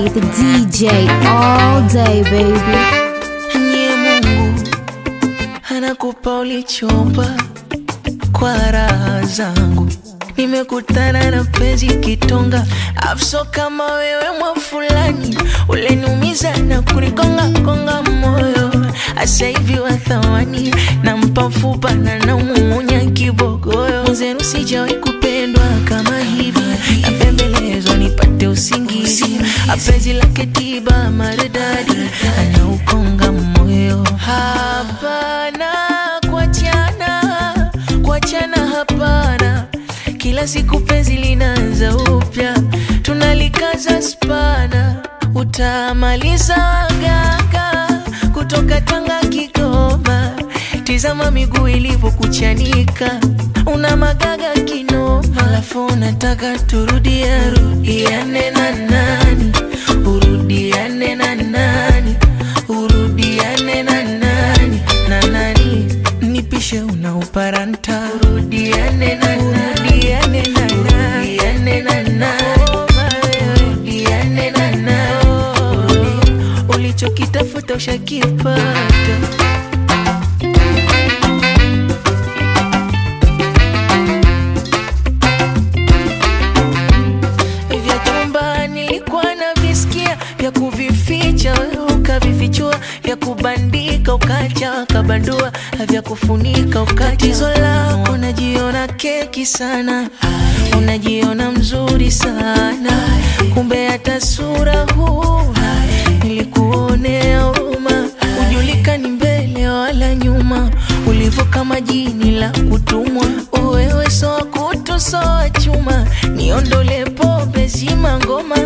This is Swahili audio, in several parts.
K, the DJ, all day, baby. Nye Mungu anakupa ulichomba kwa raha zangu. Nimekutana na penzi kitonga, afso kama wewe mwa fulani, uleniumiza na kunikonga konga moyo. Asa hivi wa thamani, nampa mfupa na namuumunya kibogoyo. Mwenzenu sijawahi kupendwa kama hivi, napembelezwa nipate usingizi. Apenzi lake tiba maridadi, anaukonga moyo. Hapana kuachana, kuachana hapana. Kila siku penzi linaanza upya, tunalikaza spana, utamaliza gaga kutoka Tanga Kigoma. Tizama miguu ilivyokuchanika, una magaga kinoma, alafu unataka turudia rudiane na nani, urudiane na nani, urudiane na nani na nani, nipishe una uparanta, urudiane na nani, urudiane na nani, urudiane na nani, urudiane na nani, ulichokitafuta ushakipata. vya chumba nilikuwa na visikia vya kuvificha wewe ukavifichua vya kubandika ukacha ukabandua vya kufunika ukatizo lako unajiona keki sana unajiona mzuri sana kumbe hata sura huna nilikuonea huruma ujulikani mbele wala nyuma ulivyo kama jini la kutumwa wewe soa kutu soa chuma niondole pombe zima ngoma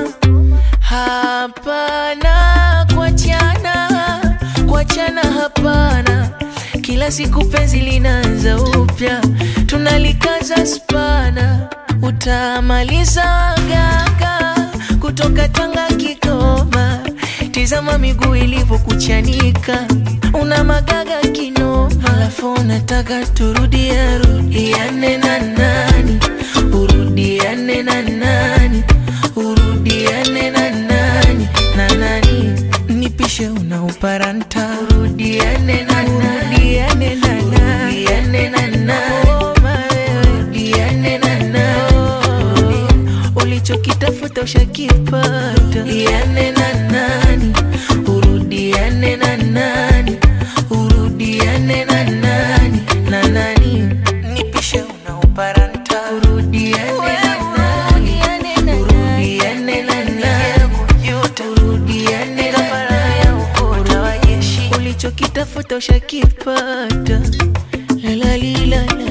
hapana kuachana kuachana hapana kila siku penzi linaanza upya tunalikaza spana utamaliza gaga kutoka Tanga Kigoma tizama miguu ilivyokuchanika una magaga kinoma alafu unataka turudia rudiane na nani urudiane na nani urudiane na nani na nani nipishe una uparanta urudiane na nani urudiane na nani urudiane na nani urudiane na nani ulichokitafuta ushakipata urudiane na nani urudiane na nani urudiane na nani na nani nipishe una uparanta urudiane na nani urudiane na nani urudiane na nani ulichokitafuta ushakipata la la li la la